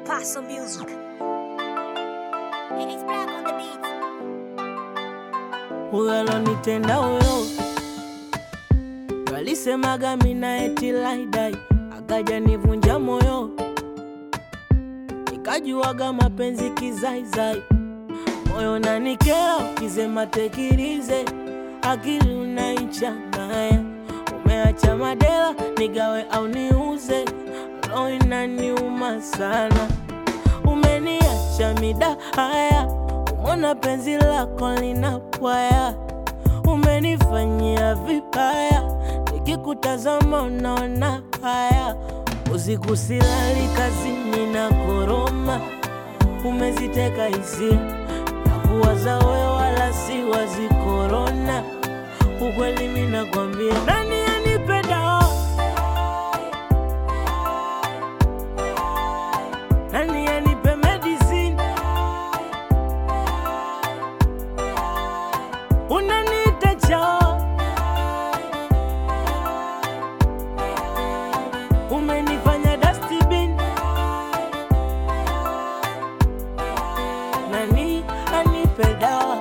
Paso Music. It's black on the beat. huyo alonitenda huyo walisemaga mina eti laidai akaja nivunja moyo nikajuaga mapenzi kizaizai moyo nanikera ukisema tekirize akili unaichanganya umeacha madela nigawe au niuze roho inaniuma sana umeniacha mida haya umona penzi lako linapwaya umenifanyia vibaya nikikutazama unaona haya usiku silali kazini na koroma umeziteka hisia na kuwaza we wala si wazi korona ukweli minakwambia nani anipenda nani anipe medicine unaniita chao umenifanya dustbin nani anipe dawa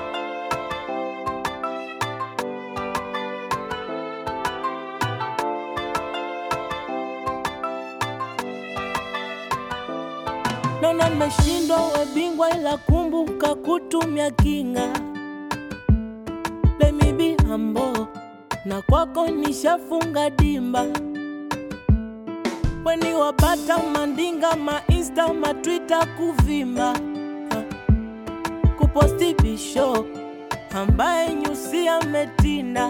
Naona nimeshindwa we bingwa, ila kumbuka kutumia kinga. Let me be humble, na kwako nishafunga dimba. Weni wabata mandinga, mainsta matwita kuvimba, Ha. kuposti bisho ambaye nyusi ametinda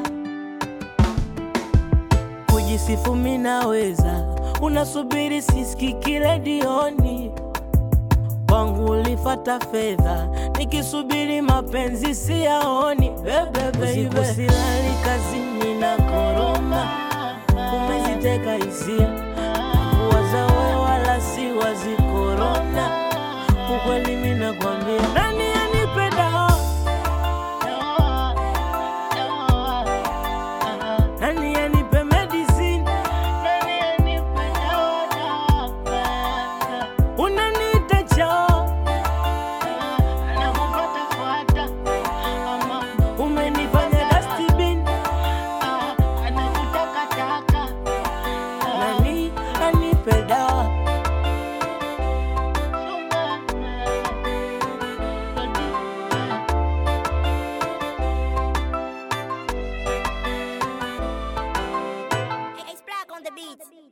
kujisifu minaweza, unasubiri sisikiki redioni kwangu ulifata fedha, nikisubiri mapenzi siyaoni. Usiku silali kazini na koroma, umeziteka hisia kuwaza we wala si wazi korona. Ukweli mimi nakwambia, nani anipenda? Nani anipe medicine? Unaniita chao umenifanya dustbin nani anipe dawa It's black on the beat.